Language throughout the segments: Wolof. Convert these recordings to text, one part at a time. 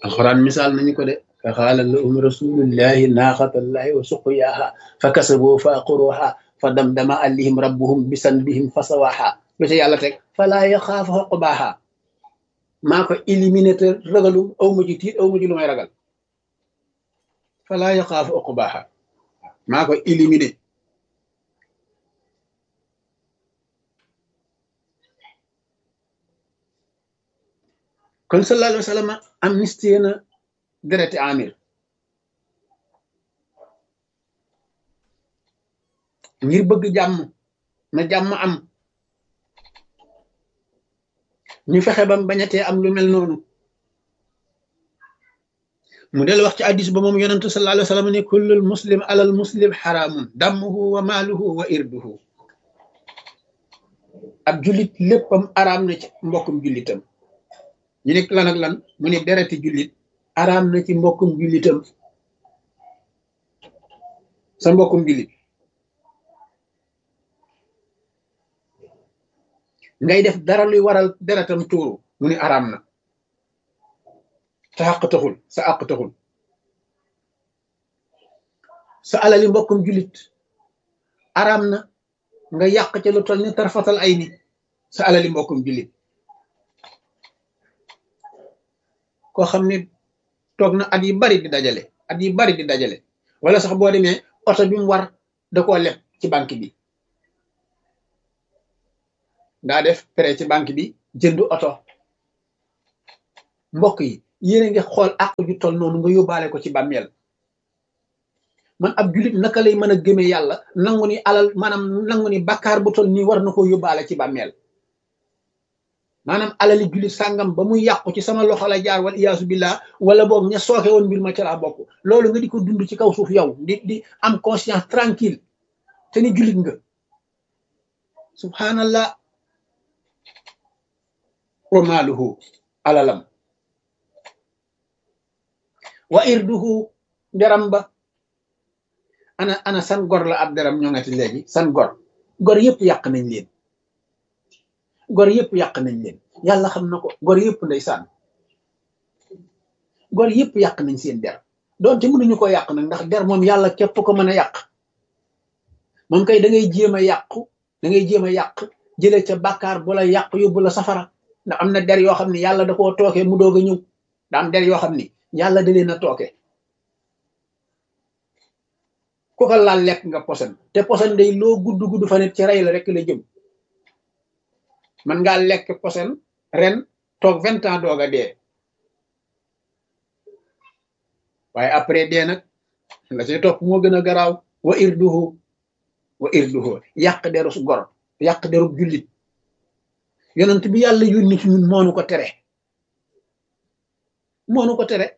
alxuraan misaal nañu ko de fa xaala lahum rasulullahi naaxatallahi wa suqyaaha fa kasaboo fa aqruha fa damdama alayhim rabbuhum bisanbihim fa sawaaha lu ca yàlla teg falaa yaxaafu xoqbaaha maa ko éliminé te ragalu aw ma ci tiit aw ma ci lu may ragal falaa yaxaafu xoqbaaha maa ko éliminé kon sallallahu alayhi wa sallam amnistie na dereti amir ngir bëgg jàmm na jàmm am ñu fexe bam bañatee am lu mel noonu mu del wax ci addis ba moom yonentu sallallahu alayhi wa sallam ne kullul muslim alal muslim xaraamun dammuhu wa maaluhu wa irduhu ab jullit léppam araam na ci mbokkum jullitam ñu nekk lan ak lan mu ne dereti jullit araam na ci mbokkum jullitam sa mbokkum jullit ngay def dara luy waral deretam tuuru mu ne araam na sa àq taxul sa àq taxul sa alali mbokkum jullit araam na nga yàq ca lu toll ni tarfatal ay ni sa alali mbokkum jullit koo xam ne toog na at yi bari di dajale at yi bari di dajale wala sax boo demee oto bi mu war da koo leb ci banque bi daa def prêt ci banque bi jënd oto mbokk yi yéen a ngi xool àq ju toll noonu nga yóbbaale ko ci bàmmeel man ab julit naka lay mën a gëmee yàlla nangu ni alal maanaam nangu ni bakkaar bu toll nii war na ko yóbbaale ci bàmmeel maanaam alali jullit sàngam ba muy yàqu ci sama loxo la jaar wal iyaasu billah wala boog ña sooke woon mbir ma ca laa bokk loolu nga di ko dund ci kaw suuf yow di di am conscience tranquille te ni jullit nga subhanallah wa maaluhu alalam wa irduhu deram ba ana ana san gor la ab deram ñoo ngati léegi san gor gor yëpp yàq nañ leen gor yëpp yàq nañ leen yàlla xam na ko gor yëpp ndeysaan gor yëpp yàq nañ seen der doonte mënuñu ko yàq nag ndax der moom yàlla képp ko mën a yàq moom kay da ngay jéem a yàqu da ngay jéem a yàq jëlee ca bàkkaar bu la yàq yóbbu la safara ndax am na der yoo xam ne yàlla da koo tooke mu doog a ñëw da am der yoo xam ni yàlla da leen a tooke ku ko laal lekk nga posen te posen day loo gudd gudd fa nit ci rey la rek la jëm man ngaa lekk posen ren toog vingt ans doog a dee waaye après dee nag la ci topp moo gën a garaaw wa irduhu wa irduhu yàq derus gor yàq derub jullit yonent bi yàlla yónni ci ñun moonu ko tere moonu ko tere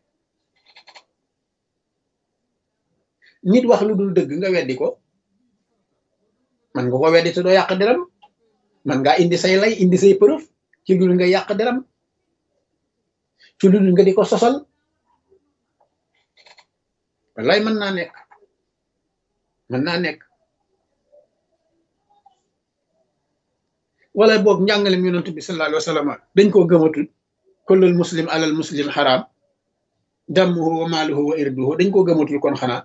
nit wax lu dul dëgg nga weddi ko man nga ko weddi te doo yàq deram man ngaa indi say lay indi say preuve ci lu nga yàq deram ci lu nga di ko sosal wallaay mën naa nekk mën naa nekk wala boog njàngalem yonent bi sallallahu alayhi wa sallam dañ koo gëmatul kullul muslim alal muslim xaraam damuhu wa maaluhu wa irduhu dañ koo gëmatul kon xanaa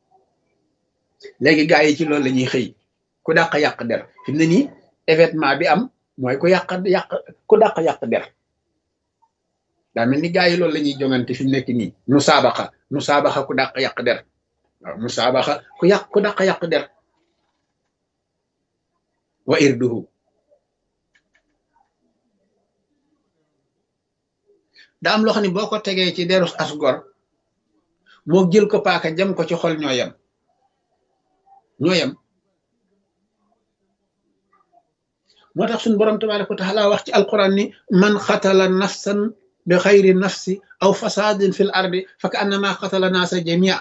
léegi gaa yi ci loolu la ñuy xëy ku dàq yàq der fi mu ne nii événement bi am mooy ku yàq yàq ku dàq yàq der daa mel ni gaa yi loolu la ñuy jongante fi mu nekk nii nu saabaxa nu saabaxa ku dàq yàq der waaw nu saabaxa ku yàq ku dàq yàq der wa irduhu daa am loo xam ne boo ko tegee ci derus as gor moo jël ko paaka jam ko ci xol ñoo yem ñoo yem moo tax suñu borom tabaraka wa taala wax ci alquran ni man xatala nafsan bi xayri nafsi aw fasadin fil ardi fa ka annama xatala naasa jamia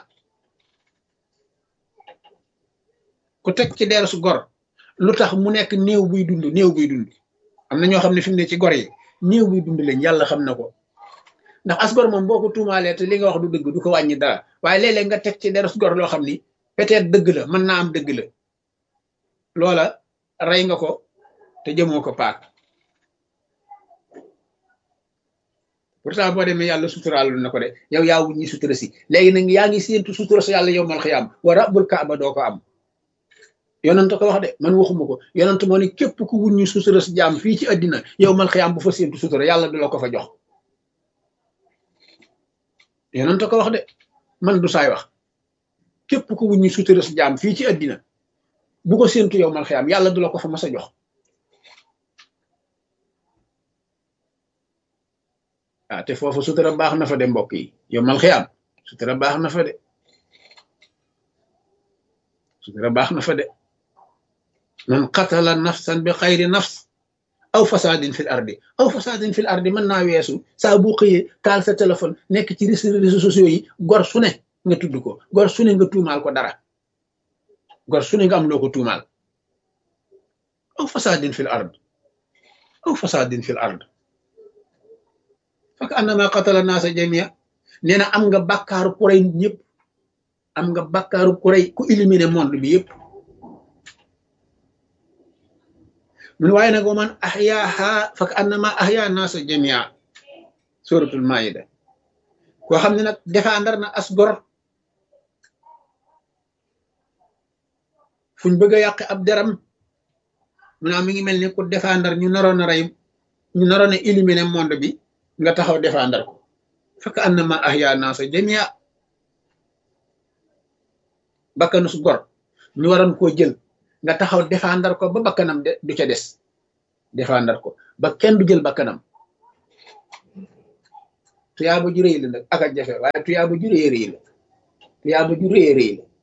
ku teg ci derus gor lu tax mu nekk néew buy dund néew buy dund am na ñoo xam ne fi mu ne ci gor yi néew buy dund lañ yàlla xam na ko ndax asgor moom boo ko tuumaalee te li nga wax du dëgg du ko wàññi dara waaye léeg-léeg nga teg ci derus gor loo xam ni peut-être dëgg la mën naa am dëgg la loola rey nga ko te jëmoo ko paak pourtant boo demee yàlla suturaalu na ko de yow yaa wuñ ñi sutura si léegi nag yaa ngi séentu sutura sa yàlla yow mal xiyaam wa rabbul kaaba doo ko am yonent ko wax de man waxuma ko yonent moo ne képp ku wuññi sutura si jaam fii ci àddina yow mal xiyaam bu fa séentu sutura yàlla du la ko fa jox yonent ko wax de man du saay wax képp ku wuññi sutura si jaam fii ci àddina bu ko séentu yow mal xiyaam yàlla du la ko fa mas a jox ah te foofu sutura baax na fa de mbokk yi yow mal xiyaam sutura baax na fa de sutura baax na fa de man qatala nafsan bi xayri nafs aw fasadin fil ardi aw fasadin fil ardi mën naa weesu saa bu xëyee taal sa téléphone nekk ci réseaux sociaux yi gor su ne nga tudd ko gor su ne nga tuumaal ko dara gor su ne nga am loo ko tuumaal aw fasadin fil ard aw fasadin fil ard fak annama qatala naasa jamia nee na am nga bàkkaaru ku rey ñëpp am nga bàkkaaru ku rey ku éliminer monde bi yëpp mun waaye nag wa man ahyaaha fak annama ahya naasa jamia suratul maida koo xam ne nag défendre na as gor fuñ bëgg a yàq ab deram mu naa mi ngi mel ni ku défendre ñu naroon a rey ñu naroon a éliminer monde bi nga taxaw défendre ko fekk annama ahya naasa jamia bakkanu su gor ñu waroon koo jël nga taxaw défendre ko ba bakkanam de du ca des défendre ko ba kenn du jël bakkanam tuyaaba ju réy la nag ak a jafe waaye tuyaaba ju réy réy la tuyaaba ju réy réy la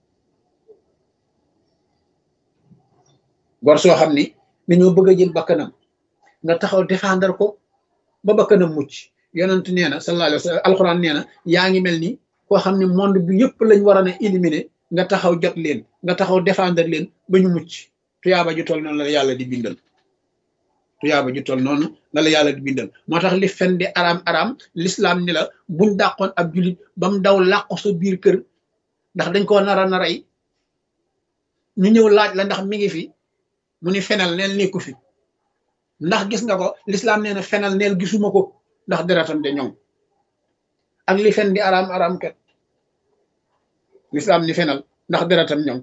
gor soo xam ni dañoo bëgg a jël bakkanam nga taxaw défendre ko ba bakkanam mucc yonent nee na sallallahu alayhi wa sallam alxuraan nee na yaa ngi mel ni koo xam ne monde bi yëpp lañ waroon a éliminer nga taxaw jot leen nga taxaw défendre leen ba ñu mucc tuyaaba ju toll noonu la yàlla di bindal tuyaaba ju toll noonu la la yàlla di bindal moo tax li fen di araam araam l'islam ni la buñ dàqoon ab julit ba mu daw làqu sa biir kër ndax dañ koo nara na rey ñu ñëw laaj la ndax mi ngi fi mu ni fenal neel nekku fi ndax gis nga ko l'islam nee na fenal neel gisuma ko ndax deretam de ñoŋ ak li fen di araam araam kat l'islam ni fenal ndax deretam ñoŋ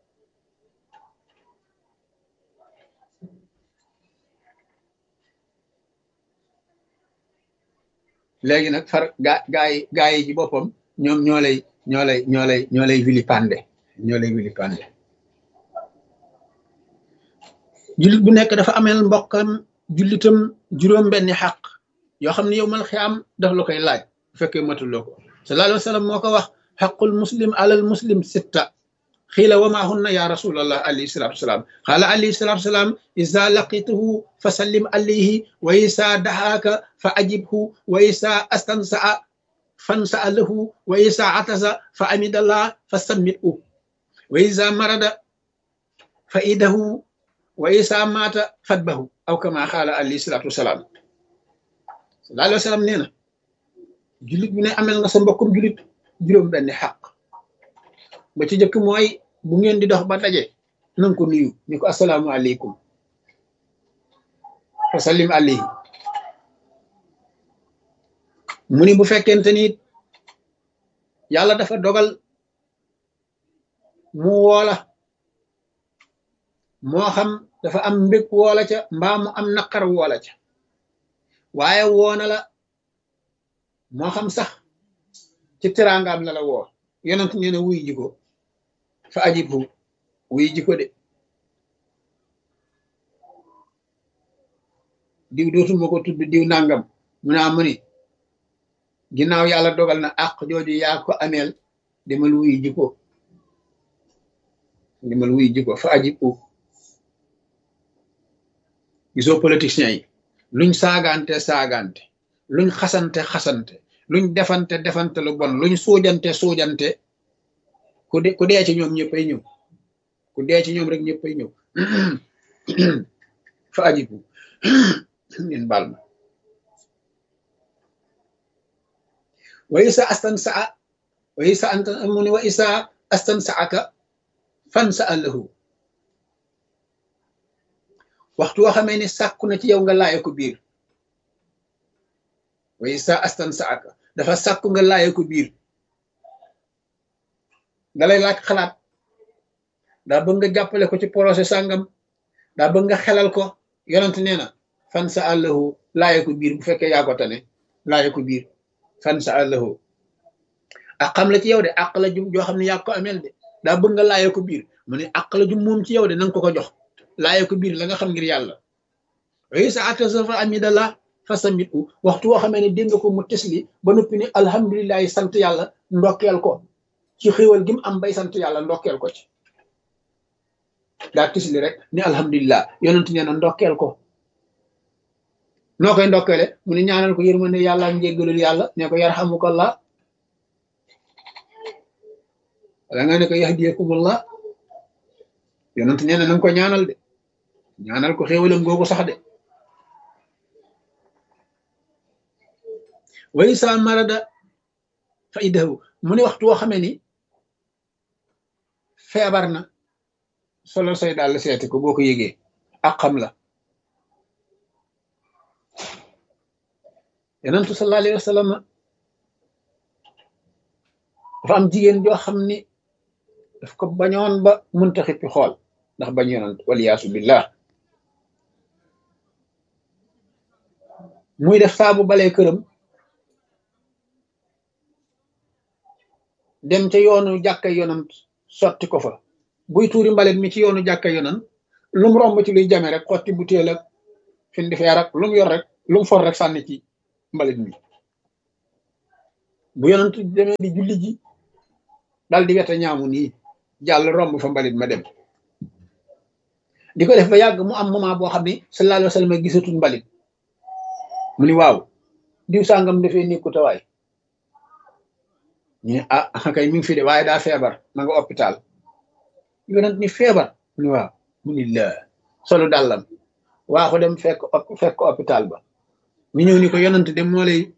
léegi nag far gaa gaa yi gaa yi ci boppam ñoom ñoo lay ñoo lay ñoo lay ñoo lay vilipande ñoo lay vilipande jullit bu nekk dafa ameel mbokkam jullitam juróom benni xaq yoo xam ne yow mal xiyaam daf la koy laaj bu fekkee matuloo ko sallallahu alayhi wa sallam moo ko wax xaqul muslim alal muslim sitta xiila wa maa hunna ya rasulallah alayhi salatu wasalaam xaala alayhi salatu wasalaam isa laqituhu fa sallim alayhi wa isa daxaaka fa ajibhu wa isa astansaa fansaa lahu wa isa atasa fa amidallah fa sammithu wa isa marada fa idahu wa isa maata fatbahu aw kama xaala alayhi salatu wasalaam sallallahu alayhi wa sallam nee na jullit bu ne amel nga sa mbokkum jullit juróom benn xaq ba ci jëkk mooy bu ngeen di dox ba daje nanga ko nuyu ni ko asalaamu aleykum fa sallim alayhi mu ni bu fekkente ni yàlla dafa dogal mu woola moo xam dafa am mbég woola ca mbaa mu am naqar woola ca waaye woona la moo xam sax ci teraangaam la la woo yonent nee na wuy ji ko fa ajibhu wuy ji ko de diw dootuma ko tudd diw nangam mu naa mu ni ginnaaw yàlla dogal na àq jooju yaa ko ameel demal wuy ji ko demal wuy ji ko fa ajibhu gisoo politiciens yi luñ saagante saagante luñ xasante xasante luñ defante defante lu bon luñ suujante suujante ku de ku dee ci ñoom ñëppay ñëw ku dee ci ñoom rek ñëppay ñëw fa ajibu ngeen baal ma wa isa astan saa wa isa anta mu ne wa isa astan saaka fan sa allahu waxtu woo xamee ni sàkku na ci yow nga laaye ko biir way sa astan sa ak dafa sàkku nga laaye ko biir dalay laaj xalaat daa bëgg nga jàppale ko ci projet sàngam daa bëgg nga xelal ko yonent nee na fan sa àllahu laaye ko biir bu fekkee yaa ko tane laaye ko biir fan sa àllahu ak xam la ci yow de àq la jum joo xam ne yaa ko amel de daa bëgg nga laaye ko biir mu ne àq la jum moom ci yow de nanga ko ko jox laaye ko biir la nga xam ngir yàlla way sa atasafa amidallah fasamit u waxtu woo xamee ne dégg nga ko mu tesli ba noppi ne alhamdulilahi sant yàlla ndokkeel ko ci xéwal gi mu am bay sant yàlla ndokkeel ko ci daa tisli rek ni alhamdulilah yonent nee na ndokkeel ko noo koy ndokkeele mu ne ñaanal ko yërmande yàlla ak njéggalul yàlla ne ko yarhamukallah wala nga ne ko yahdiyakumullah yonent nee na nanga ko ñaanal de ñaanal ko xéwalam googu sax de way sa marada fa idahu mu ne waxtu woo xamee ni feebar na solo say daal seeti ko boo ko yëgee ak xam la yonentu sallallahu alayhi wa sallam dafa am jigéen joo xam ni daf ko bañoon ba munta xippi xool ndax bañ yonent waliyaasu billah muy def saabu balee këram dem ca yoonu jàkka yonant sotti ko fa buy tuuri mbalit mi ci yoonu jàkka yonant lu mu romb ci luy jame rek xotti butéel ak fin di feer ak lu mu yor rek lu mu for rek sànni ci mbalit mi bu yonant demee di julli ji dal di wete ñaamu nii jàll romb fa mbalit ma dem di ko def ba yàgg mu am moment boo xam ne sallallahu alayhi wa sallam gisatul mbalit mu ni waaw diw sàngam dafee nekku tawaay ñu ne ah kay mi ngi fi de waaye daa feebar ma nga hôpital yonent ni feebar mu ni waaw mu ni la solu dàllam waa ko dem fekk fekk hôpital ba ñu ñëw ni ko yonent dem moo lay